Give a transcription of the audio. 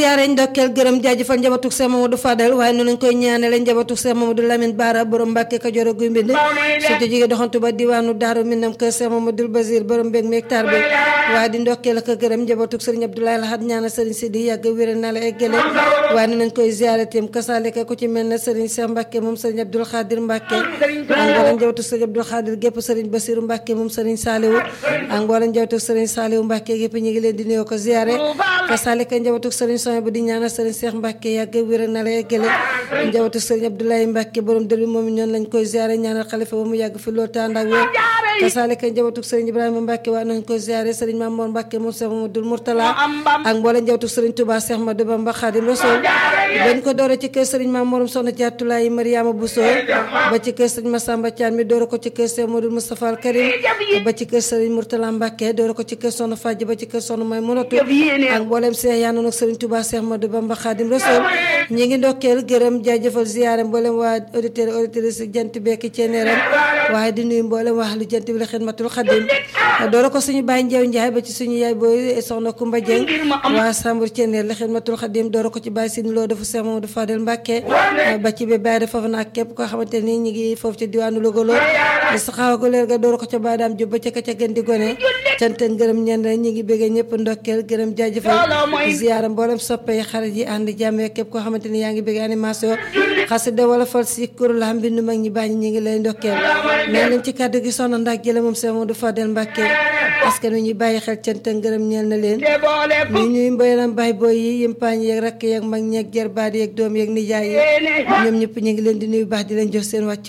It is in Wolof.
ziare ndokkeel gërëm jaajëfal njabatug Seex Mamadou Fadal waaye noonu lañ koy ñaanale njabatug Seex Mamadou Lamine Bara borom Mbàkke Kajoor a guy mbind surtout jigéen doxantu ba diwaanu Daaru Minam kër Seex Mamadou Basir borom mbég mi hectare bi waaye di ndokkeel ak gërëm njabatug Sëriñ Abdoulaye Lahad ñaanal Sëriñ Sidi yàgg wéral na la eggale waaye noonu lañ koy ziare tim kasaalika ku ci mel ne Sëriñ Seex Mbàkke moom Sëriñ Abdoul Xaadir Mbàkke ak mboolem njabootu Sëriñ Abdoul Xaadir gépp Sëriñ Basiru Mbàkke moom Sëriñ Saaliwu ak mboolem njabootu Sëriñ Saaliwu Mbàkke gépp ñu ngi leen di nuyoo ko ziare kasaalika njabootu Sëriñ Soñ bu di ñaanal Sëriñ Seex Mbàkke yàgg wér na la eggale njabootu Sëriñ Abdoulaye Mbàkke borom dër bi moom ñoon lañ koy ziare ñaanal xalifa ba mu yàgg fi loolu tànd ak wér kasaalika njabootu Sëriñ Ibrahima Mbàkke waa nañ koy ziare Sëriñ Mamoor Mbàkke moom Seex Mamadul Murtala ak mboolem njabootu Sëriñ Tuubaa Seex Madu Bamba Xaadim Rasuul dañ ko doore ci kër Sëriñ Mamoorum Soxna Jaatulaay Mariama Buso ba ci kër Sëriñ Masamba Caan mi doore ko ci kër Seex Modou Moustapha Al Karim ba ci kër Sëriñ Murtala Mbàkke doore ko ci kër Soxna Fàjj ba ci kër Soxna May Munatu ak mboolem seex yaa noonu ak Sëriñ Tuubaa Seex Madu Bamba Xaadim Rasuul ñi ngi ndokkeel gërëm jaajëfal ziyaare mboolem waa auditeur auditrice jant bekki ceeneeram waaye di nuyu mboolem waa lu jant bi la xidmatul xadim doore ko suñu baay njeew njaay ba ci suñu yaay booy soxna Kumba Jeng waa Sambur ceeneer la xidmatul xadim doore ko ci baay sin loo dafa Seex Mamadu Fadel Mbàkke ba ci ba baay foofu nag képp koo xamante ni ñi ngi foofu ci diwaanu Logolo di saxaawa ko leer ga doore ko ca baadaam jub ba ca ka ca gën di gone cant ngërëm ñen ñi ngi bëggee ñëpp ndokkeel gërëm jaajëfal ziyaara mboolem soppe yi xarit yi ànd jàmm képp koo xamante ni yaa ngi bëgg animation xasida wala fal si kur la mbindu mag ñi bàññi ñi ngi lay ndokkeel nee nañ ci kàddu gi soxna ndax jële moom Seex Mamadu Fadel Mbàkke askan wi ñuy bàyyi xel cant ngërëm ñeel na leen ñu ñuy mboyelam baay booy yi yimpaañ yeeg rakk yeeg mag ñeeg jarbaat yeeg doom yeeg nijaay yi ñoom ñëpp ñu ngi leen di nuyu baax di leen jox seen wàcc